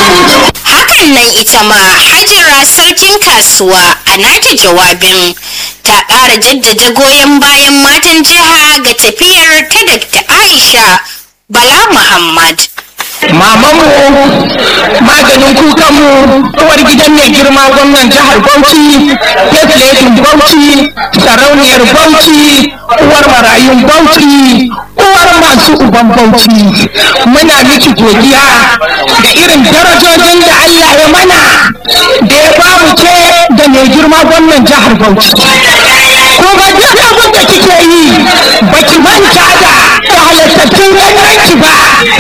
Hakan nan ita ma Hajara sarkin kasuwa a nata jawabin ta ƙara jaddada goyon bayan matan jiha ga tafiyar ta Dr. Aisha Bala Muhammad. mamanmu maganin kukanmu uwar gidan mai girma gwamnan jihar bauchi fefletin bauchi sarauniyar bauchi uwar marayun bauchi uwar masu uban bauchi muna miki godiya da irin darajojin da allah ya mana da ya bamu ke da mai girma gwamnan jihar bauchi kuma duk abin da kike yi baki manta da da halittattun ganyenki ba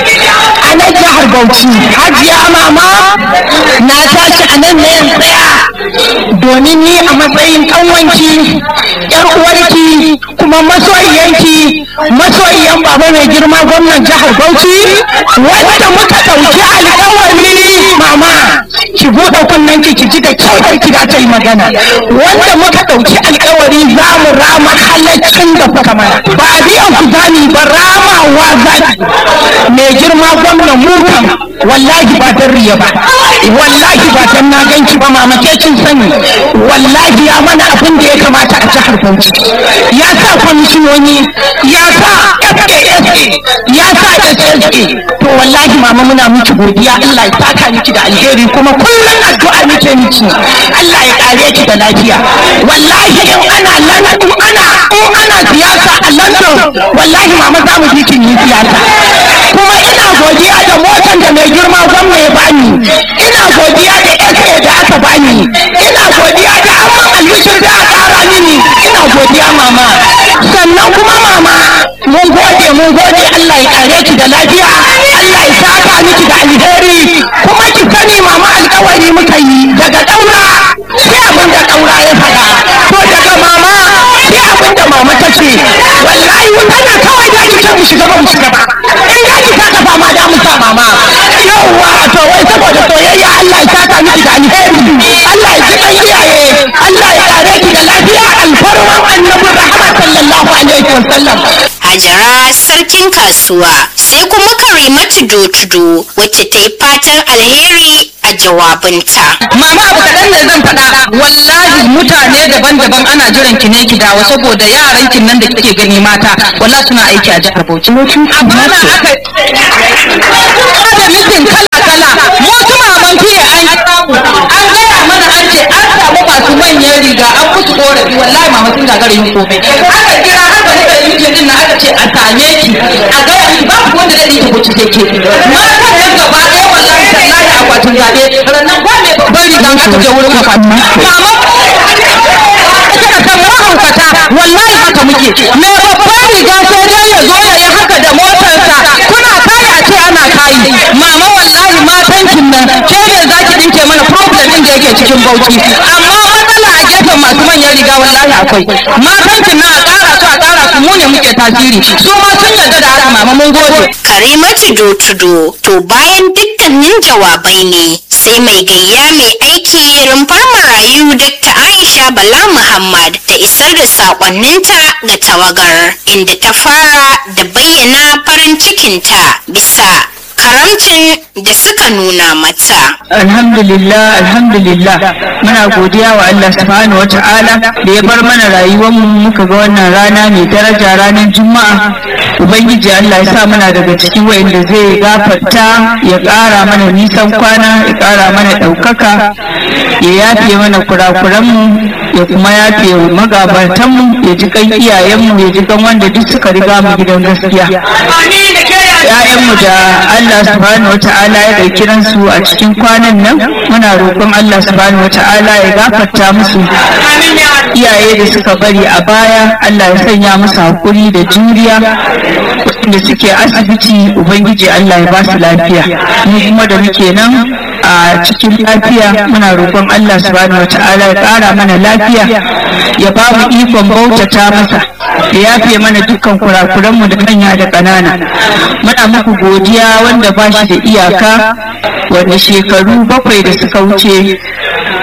a nan jihar Bauchi. Hajiya mama na tashi a nan ne in tsaya domin ni a matsayin ƙanwanki, ‘yar uwarki kuma masoyiyanki, masoyiyan baba mai girma gwamnan jihar Bauchi, wanda muka ɗauki alƙawari mama ki buɗe kunnen ki ji da kyau da ki ta yi magana. Wanda muka ɗauki alƙawari za mu rama halaccin da kuka mana. Ba a biyan ku zani ba ramawa zani. Mai girma gwamnan mu kam wallahi ba dan riya ba wallahi ba dan na ganki ba mama ke kin sani wallahi ya mana abin da ya kamata a jihar Bauchi ya sa kwamishinoni ya sa FASA ya sa SSA to wallahi mama muna miki godiya Allah ya saka miki da alheri kuma kullum addu'a muke miki Allah ya kare ki da lafiya wallahi in ana lana in ana in ana siyasa a London wallahi mama za mu ji kin yi siyasa kuma ina godiya da motan da mai girma gwamna ya bani ina godiya da SA da aka bani ina godiya da amman albishir da aka kara mini ina godiya mama sannan kuma mama mun gode mun gode Allah ya kare ki da lafiya Allah ya saka miki da alheri kuma ki sani mama alkawari muka yi daga daura sai abin da daura ya faɗa to daga mama sai abin da mama ta ce wallahi tana kawai da ki mu shiga ba mu shiga ba in da ki saka ba ma da mu sa mama yawwa to wai saboda soyayya Allah ya saka miki da alheri Allah ya ji kan iyaye Allah ya kare ki da lafiya alfarman annabi rahmat sallallahu alaihi wasallam Hajara sarkin kasuwa sai kuma Karimatu Dotudo wacce ta yi fatan alheri a jawabinta. Mama abu kaɗan ne zan faɗa wallahi mutane daban-daban ana jiran ki ne ki dawo saboda yaran kin nan da kike gani mata wallahi suna aiki a jihar Bauchi. Amma na aka da mitin kala-kala mu su maman fiye an an gaya mana an ce an samu masu manyan riga an musu korafi wallahi mama sun gagara yin komai. Aka kira haka ne da mitin din na aka ce a same ki a gaya ki ba ku wanda zai yi Bauchi sai ke. Matan nan gaba ɗaya wallahi tallahi akwatin zaɓe ranar ba mai babban riga aka je wurin akwatin. Mama kika san mahaukata wallahi haka muke mai babban riga sai dai ya zo ya yi haka da motarsa kuna kaya a ce ana kayi mama wallahi matan kin nan ke ne za ki dinke mana problem din da yake cikin bauchi amma matsala a gefen masu manyan riga wallahi akwai matan kin nan a ƙara su a ƙara su mu ne muke tasiri su ma sun yarda da haka mama mun gode Karimatu Dotudo to bayan dukkanin jawabai ne sai mai gayya mai aiki rumfar marayu Dr. Aisha Bala Muhammad ta isar da sakonninta ga tawagar inda ta fara da bayyana farin cikinta bisa karamcin da suka nuna mata. alhamdulillah alhamdulillah muna godiya wa Allah subhanahu wata'ala da ya bar mana rayuwar mu muka ga wannan rana mai daraja ranar juma'a ubangiji Allah ya sa muna daga cikin wayanda zai gafarta ya ƙara mana nisan kwana ya ƙara mana ɗaukaka ya yafe mana kurakuran mu ya kuma yafe magabatan mu ya ji kan iyayen mu ya ji kan wanda duk suka riga mu gidan gaskiya ‘ya'yanmu da Allah subhanahu wa ta'ala ya ɗauki ransu a cikin kwanan nan muna roƙon Allah subhanahu wa ta'ala ya gafarta musu iyaye da suka bari a baya Allah ya sanya musu hakuri da juriya da suke asibiti ubangiji Allah ya ba su lafiya mu kuma da muke nan a cikin lafiya muna roƙon Allah subhanahu wa ta'ala ya ƙara mana lafiya ya ba mu ikon bautata masa ya yafe mana dukkan kurakuranmu da manya da ƙanana muna muku godiya wanda ba shi da iyaka wanda shekaru bakwai da suka wuce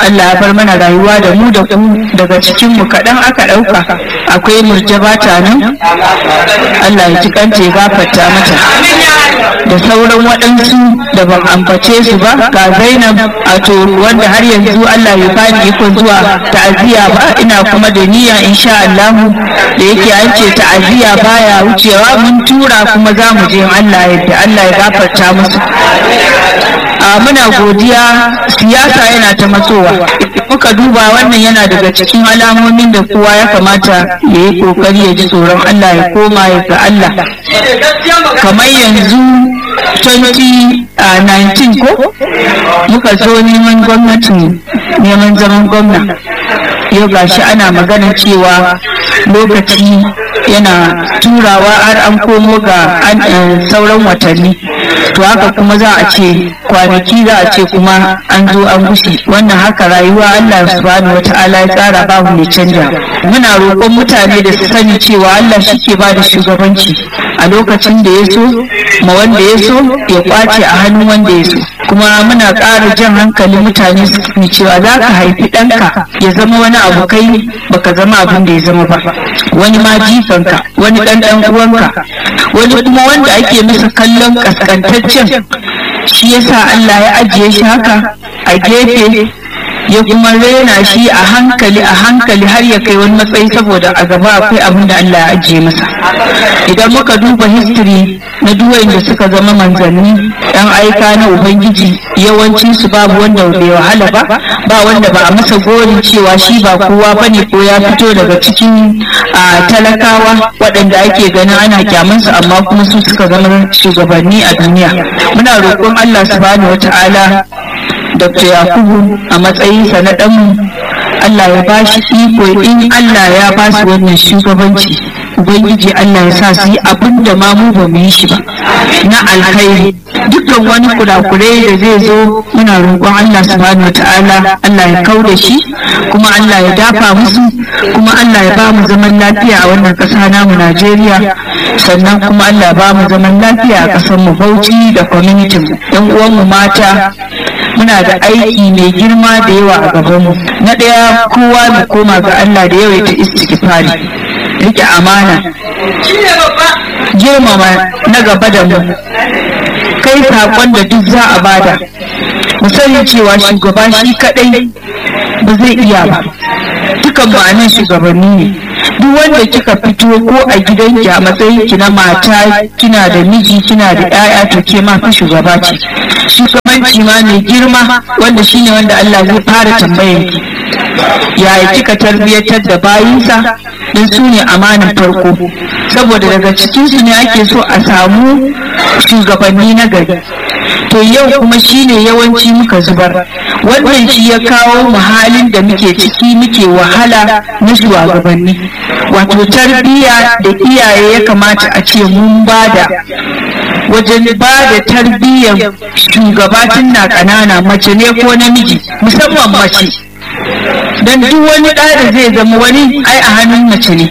Allah ya bar mana rayuwa da mu da ku daga cikin mu kaɗan aka ɗauka akwai murjaba ta nan Allah ya ji kanta ya gafarta mata da sauran waɗansu da ban ambace su ba ga Zainab a to wanda har yanzu Allah ya bani ikon zuwa ta'aziyya ba ina kuma da niyya insha Allah da yake an ce ta'aziyya baya wucewa mun tura kuma za mu je Allah yadda Allah ya gafarta musu a muna godiya siyasa yana ta matsowa muka duba wannan yana daga cikin alamomin da kowa ya kamata ya yi kokari ya ji tsoron Allah ya koma ya ga Allah kamar yanzu 2019 ko muka zo neman gwamnatin neman zaman gwamna yau gashi ana magana cewa lokaci yana turawa har an komo ga sauran watanni to haka kuma za a ce kwanaki za a ce kuma an zo an gushe wannan haka rayuwa Allah subhanahu wata'ala ya tsara babu mai canja muna roƙon mutane da su sani cewa Allah shi ke ba da shugabanci a lokacin da ya so ma wanda ya so ya kwace a hannun wanda ya so kuma muna ƙara jan hankali mutane su sani cewa za ka haifi ɗanka ya zama wani abu kai baka zama abin da ya zama ba wani ma jifanka wani ɗan ɗan uwanka wani kuma wanda ake masa kallon kaskantaccen shi yasa Allah ya ajiye shi haka a gefe ya kuma rena shi a hankali a hankali har ya kai wani matsayi saboda a gaba akwai abin da Allah ya ajiye masa idan muka duba history na duwayen da suka zama manzanni yan aika na ubangiji yawanci su babu wanda bai wahala ba ba wanda ba a masa gorin cewa shi ba kowa bane ko ya fito daga cikin talakawa waɗanda ake ganin ana kyamansu amma kuma su suka zama shugabanni a duniya muna roƙon Allah subhanahu wata'ala Dr. Yakubu a matsayinsa na ɗanmu Allah ya ba shi iko in Allah ya ba su wannan shugabanci Ubangiji Allah ya sa su yi abin da ma mu ba mu yi shi ba na alkhairi dukkan wani kurakurai da zai zo muna roƙon Allah subhanahu wata'ala Allah ya kau da shi kuma Allah ya dafa musu kuma Allah ya ba mu zaman lafiya a wannan ƙasa namu Najeriya sannan kuma Allah ya ba mu zaman lafiya a ƙasar mu Bauchi da community mu ɗan uwan mu mata muna da aiki mai girma da yawa a gabanmu na ɗaya kowa mu koma ga Allah da yawaita istighfari rike amana girmama na gaba da mu kai saƙon da duk za a bada mu sani cewa shugaba shi kaɗai ba zai iya ba dukan ma'anin shugabanni ne duk wanda kika fito ko a gidanki a matsayin ki na mata kina da miji kina da 'ya'ya to ke ma fa shugaba ce shugabanci ma mai girma wanda shine wanda Allah zai fara tambayan ki yaya kika tarbiyyatar da bayinsa don su ne amanin farko saboda daga cikin su ne ake so a samu shugabanni na gari to yau kuma shine yawanci muka zubar wannan shi ya kawo mu halin da muke ciki muke wahala na shugabanni wato tarbiyya da iyaye ya kamata a ce mun bada wajen ba da tarbiyyar shugabatin na ƙanana mace ne ko namiji musamman mace don duk wani ɗa da zai zama wani ai a hannun mace ne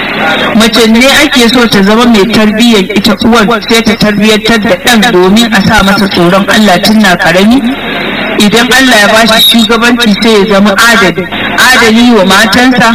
mace ne ake so ta zama mai tarbiyyar ita uwar sai ta tarbiyyantar da ɗan domin a sa masa tsoron Allah tun na ƙarami idan Allah ya bashi shugabanci sai ya zama adali adali wa matansa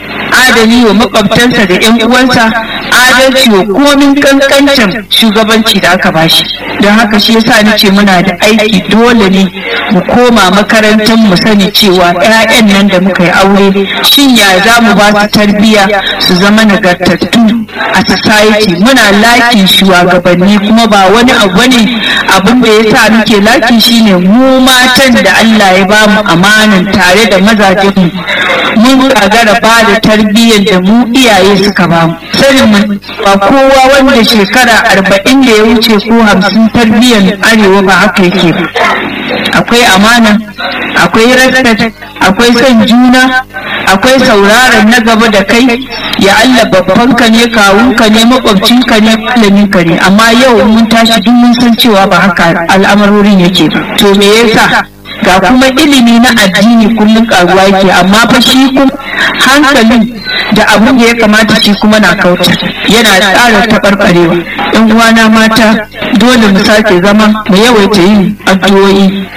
adali wa makwabtansa da yan uwansa adalci wa komin kankancin shugabanci da aka bashi don haka shi yasa ni ce muna da aiki dole ne mu koma makarantar mu sani cewa 'ya'yan nan da muka yi aure shin ya za mu ba su tarbiyya su zama nagartattu a society muna lakin shugabanni kuma ba wani abu ne abin da ya sa muke laki shine mu matan da Allah ya ba mu amanan tare da mazajen mu mun gagara ba da tarbiyyar da mu iyaye suka ba mu sanin mu ba kowa wanda shekara arba'in da ya wuce ko hamsin tarbiyyar arewa ba haka yake ba akwai amana akwai respect akwai son juna akwai sauraron na gaba da kai ya Allah babbanka ne kawunka ne makwabcinka ne malaminka ne amma yau mun tashi duk mun san cewa ba haka al'amarorin yake ba to me yasa ga kuma ilimi na addini kullum karuwa yake amma fa shi kuma hankalin da abin da ya kamata shi kuma na kauta yana tsara taɓarɓarewa yan uwana mata dole mu sake zama mu yawaita yin addu'o'i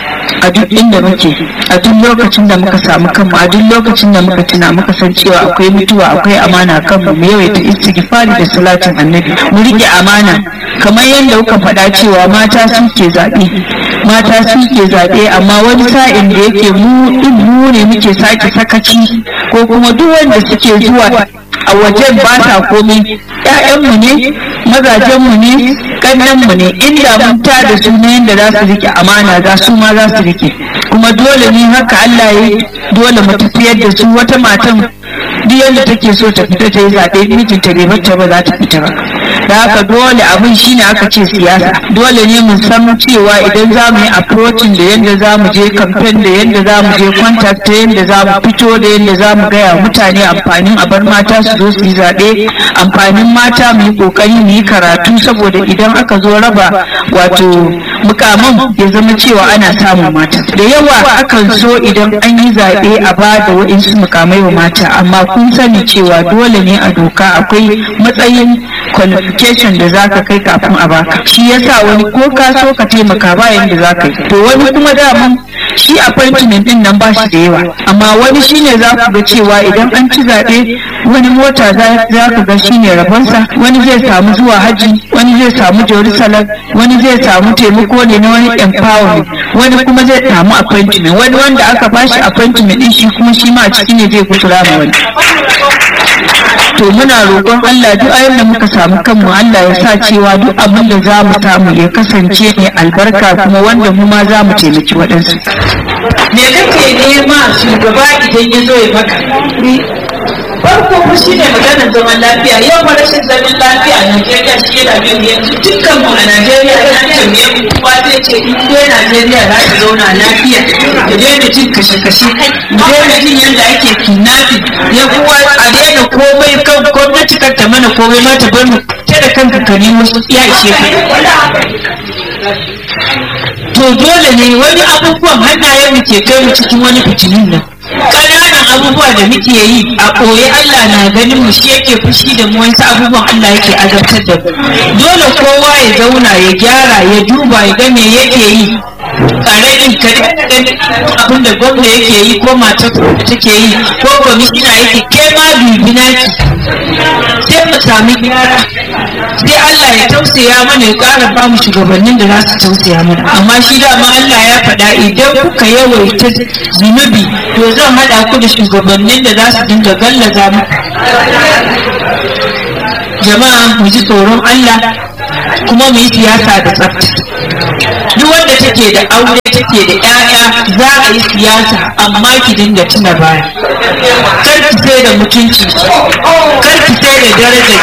a duk inda muke a duk lokacin da muka samu kanmu a duk lokacin da muka tuna muka san cewa akwai mutuwa akwai amana kanmu mu yawaita istighfari da salatin annabi mu rike amana kamar yadda kuka faɗa cewa mata suke zaɓe mata suke zaɓe amma wani sa'in da yake mu din mu ne muke sake sakaci ko kuma duk wanda suke zuwa a wajen ba sa komai ƴaƴanmu ne mazajenmu ne ƙannenmu ne inda mun ta da su na yadda za su rike amana za su ma za su rike kuma dole ne haka Allah ya dole mu tafiyar da su wata matan duk yadda take so ta fita ta yi zaɓe mijinta bai bata ba za ta fita ba da haka dole abin shine aka ce siyasa dole ne mu san cewa idan za mu yi approaching da yadda za mu je campaign da yadda za mu je contact da yadda za mu fito da yadda za mu gaya mutane amfanin a bar mata su zo su yi zaɓe amfanin mata mu yi ƙoƙari mu yi karatu saboda idan aka zo raba wato mukaman ya zama cewa ana samun mata da yawa akan so idan an yi zaɓe a ba da waɗansu mukamai wa mata amma kun sani cewa dole ne a doka akwai matsayin qualification da zaka kai kafin a baka shi yasa wani ko ka so ka taimaka ba yanda zaka yi to wani kuma daman shi appointment din nan ba shi da yawa amma wani shine za ku ga cewa idan an ci zaɓe wani mota za ka ga shine rabonsa wani zai samu zuwa haji wani zai samu jerusalem wani zai samu taimako ne na wani empowerment wani kuma zai samu appointment wani wanda aka bashi appointment din shi kuma shi ma a ciki ne zai kusura ma wani to muna roƙon Allah duk ayin da muka samu kanmu Allah ya sa cewa duk abin da za mu samu ya kasance ne albarka kuma wanda mu ma za mu taimaki waɗansu. me kake nema shugaba idan ya zo ya maka farko ku shi ne maganar zaman lafiya yau ba rashin zaman lafiya a Najeriya shi yana bin yanzu dukkan mu a Najeriya ya tambaye mu kowa zai ce in dai Najeriya za ta zauna lafiya da daina jin kashe-kashe da daina jin yadda ake kidnapping ya kuwa a daina komai kan gwamnati kan ta mana komai ma ta bar mu ta da kanka ka nemo ya ishe ka to dole ne wani abubuwan hannayen mu ke kai mu cikin wani fitinin nan ƙananan abubuwa da muke yi a ɓoye Allah na ganin mu shi yake fushi da mu wasu abubuwan Allah yake azabtar da mu dole kowa ya zauna ya gyara ya duba ya ga me yake yi ƙaramin kare abin da gwamna yake yi ko matar da take yi ko kwamishina yake ke ma dubi naki sai mu sami gyara sai Allah ya tausaya mana ya ƙara ba mu shugabannin da za su tausaya mana amma shi dama Allah ya faɗa idan kuka yawaita zunubi to zan haɗa ku da shugabannin da za su dinga gallaza mu jama'a mu ji tsoron Allah kuma mu yi siyasa da tsafta duk wanda take da aure take da 'ya'ya za a yi siyasa amma ki dinga tuna baya kar ki sai da mutunci kar ki sai da daraja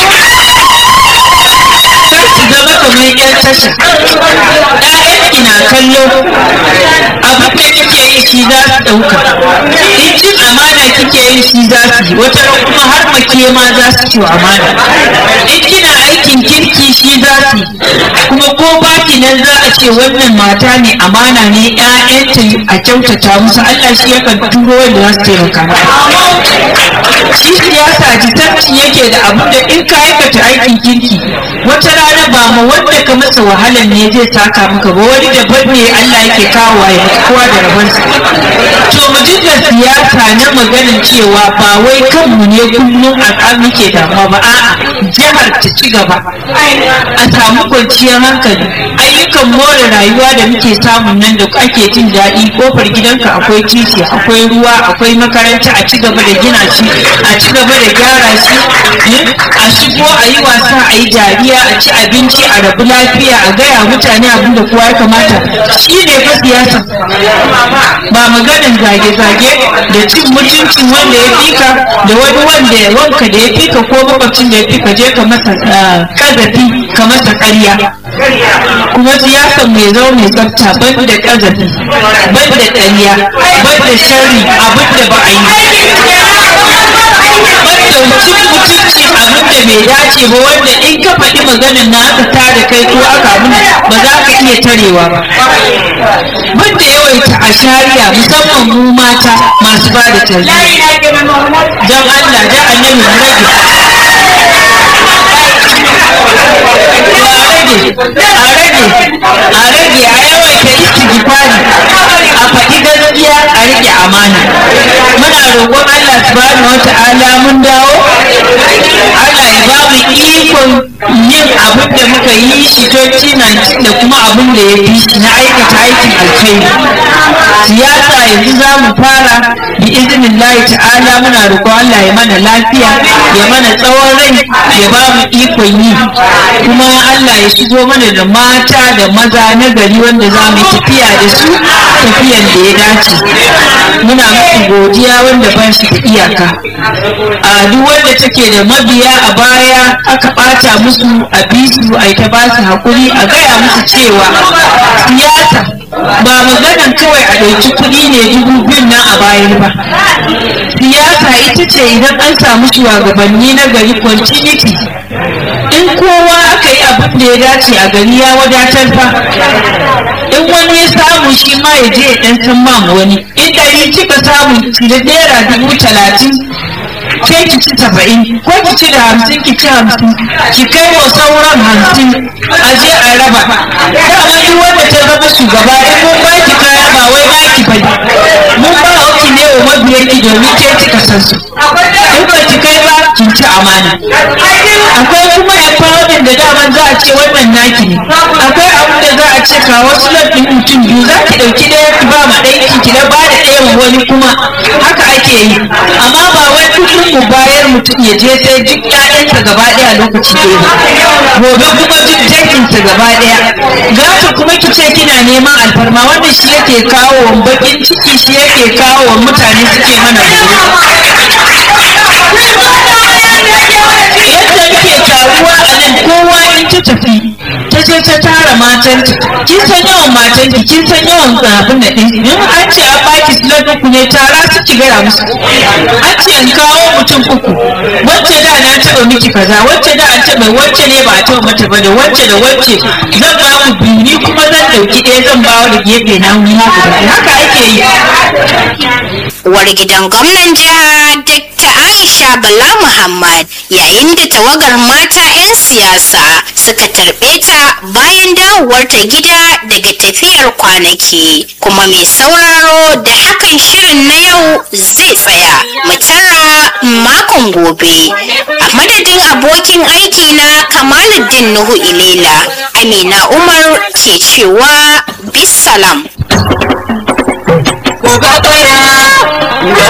kar ki zama kamar yan tasha ƴaƴan na kallo abin da kike yi shi za su ɗauka in cin amana kike yi shi za su yi wata kuma har make ma za su ci amana in kina aikin kirki shi za su yi kuma ko baki nan za a ce wannan mata ne amana ne ƴaƴanta a kyautata musu Allah shi yakan turo wanda za su taimaka shi siyasa jisanci yake da abin da in ka aikata aikin kirki wata rana ba ma wanda ka masa wahalan ne zai saka maka ba wani daban ne Allah yake kawo ya kowa da rabansa to mu dinga siyasa na maganin cewa ba wai kanmu ne kullum a muke damuwa ba a'a jihar ta ci gaba a samu kwanciyar hankali ayyukan more rayuwa da muke samun nan da ake jin daɗi kofar gidanka akwai titi akwai ruwa akwai makaranta a ci gaba da gina shi a ci gaba da gyara shi a shigo a yi wasa a yi dariya a ci abinci a rabu lafiya a gaya mutane abin da kowa ya kamata shi ne fa siyasa ba maganin zage-zage da cin mutuncin wanda ya fika da wani wanda ya wanka da ya fika ko makwabcin da ya fika je ka masa kazafi ka masa ƙarya kuma siyasan mai zo mai tsafta ban da kazafi ban da ƙarya ban da sharri abin da ba a yi cin mutunci abin da bai dace ba wanda in ka faɗi maganin na aka tada kai ko aka abin ba za ka iya tarewa ba banda yawaita a shari'a musamman mu mata masu ba da tarbiyya don Allah da annabi mu rage a rage a rage a yawaita istighfari roƙon Allah subhanahu wata'ala mun dawo Allah ya ba mu ikon yin abin da muka yi shi 2019 da kuma abin da ya fi shi na aikata aikin alkhairi siyasa yanzu za mu fara bi izinin ta'ala muna roƙon Allah ya mana lafiya ya mana tsawon rai ya ba mu ikon yi kuma Allah ya shigo mana da mata da maza na gari wanda za mu yi tafiya da su tafiyan da ya dace muna musu godiya wanda ba shi da iyaka a duk wanda take da mabiya a baya aka ɓata musu a bisu a ta ba su haƙuri a gaya musu cewa siyasa ba maganan kawai a ɗauki kuɗi ne dubu biyun nan a bayan ba siyasa ita ce idan an samu shugabanni na gari continuity in kowa aka yi abin da ya dace a gari ya wadatar fa in wani ya samu shi ma ya je ya ɗan san ma wani in ɗari kika samu da naira dubu talatin ke ki ci saba'in ko ki ci da hamsin ki ci hamsin ki kai wa sauran hamsin a je a raba dama duk wanda ta zama shugaba in mun ba ki kaya ba wai ba ki bane mun ba ki ne wa mabiyan ki domin ke kika san su in ba ki kai ba kin ci amana akwai kuma empowerment da daman za a ce wannan naki ne akwai abin da za a ce ka wasu lafin mutum biyu za ki ɗauki ɗaya ki ba ma ɗaya ki na ba da ɗaya ma wani kuma haka ake yi amma ba wai kullum mu bayar mutum ya je sai duk ƴaƴansa gaba ɗaya lokaci ɗaya gobe kuma duk danginsa gaba ɗaya gata kuma ki ce kina neman alfarma wanda shi yake kawo wa bakin ciki shi yake kawo wa mutane suke mana yadda muke taruwa a nan kowa in ta tafi ta je ta tara matanta kin san yawan matanki kin san yawan abin da ɗin in an ce an baki slot uku ne tara su ki gaya musu an ce in kawo mutum uku wacce da na taɓa miki kaza wacce da an taɓa wacce ne ba a taɓa mata ba da wacce da wacce zan ba ku biyu ni kuma zan ɗauki ɗaya zan ba da gefe na wuni haka ake yi uwar gidan gwamnan jiha Dr. Aisha Bala Muhammad yayin da tawagar mata 'yan siyasa suka tarbe ta bayan dawowarta gida daga tafiyar kwanaki kuma mai sauraro da hakan shirin na yau zai tsaya mu tara makon gobe a madadin abokin aiki na Kamaluddin Nuhu Ilela Amina Umar ke cewa bisalam.